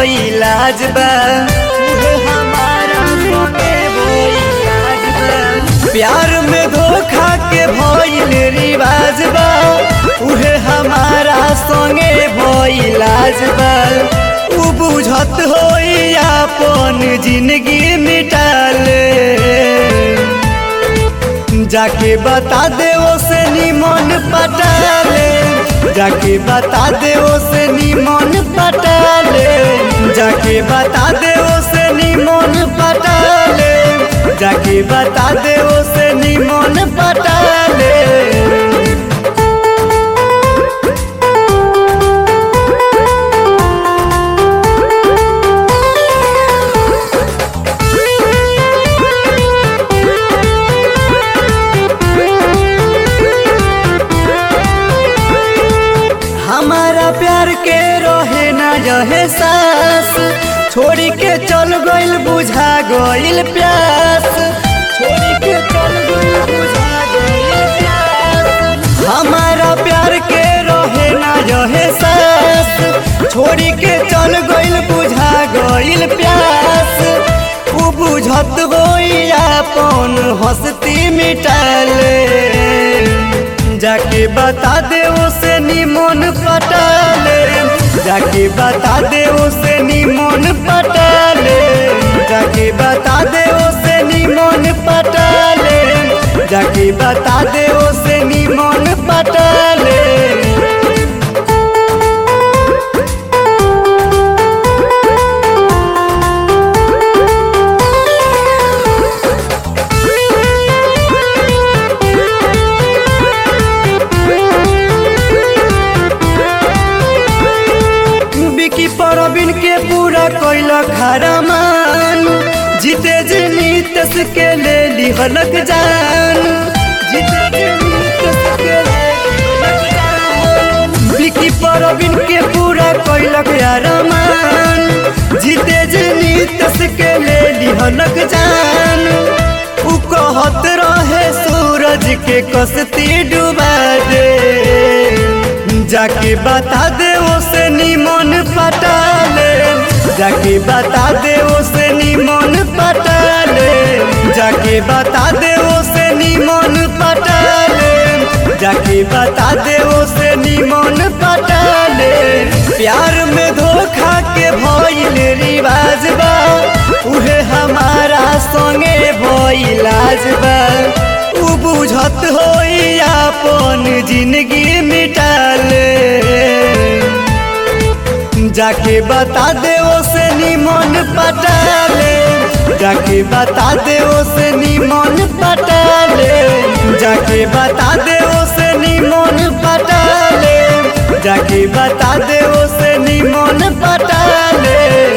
इलाज बा उहे हमारा संगे भइलाज बा प्यार में धोखा के भइल रिवाज बा उहे हमारा संगे भइलाज बा उ बुझत होई अपन जिंदगी मिटाले जाके बता दे से निमन पटाले जाके बता दे से निमन पटाले जाके बता दे से निमन पटाले जाके बता दे से निमन पटाले हमारा प्यार के रहे न रहे सास छोड़ी के चल गइल बुझा गइल प्यास छोड़ी के चल गइल बुझा गइल प्यास हमारा प्यार के रहे न रहे सास छोड़ी के चल गइल बुझा गइल प्यास उ बुझत गई अपन हस्ती मिटाले जाके बता दे उसे निमन पटाले जाके बता दे उसे निमन पटाले जाके बता दे उसे निमन पटाले जाके बता दे उसे निमन पटाले बिकी परबिन के पूरा कोइल खरमान जीते जीनितस के ले लिहलक जान जीते जीनितस के ले लिहलक जान बिकी परबिन के पूरा कोइल खरमान जीते जीनितस के ले लिहलक जान उ कहत रहे सूरज के कसती डुबा दे जाके बता दे उसे निमन पटाले जाके बता दे उसे निमन पटाले जाके बता दे उसे निमन पटाले जाके बता दे उसे निमन पटाले प्यार में धोखा के भइल रिवाज बा उहे हमारा संगे भइलाज बा उ बुझत होई अपन जिंदगी मिटाले जाके बता दे से निमन पटाले जाके बता दे से निमन पटाले जाके बता दे से निमन पटाले जाके बता दे से निमन पटाले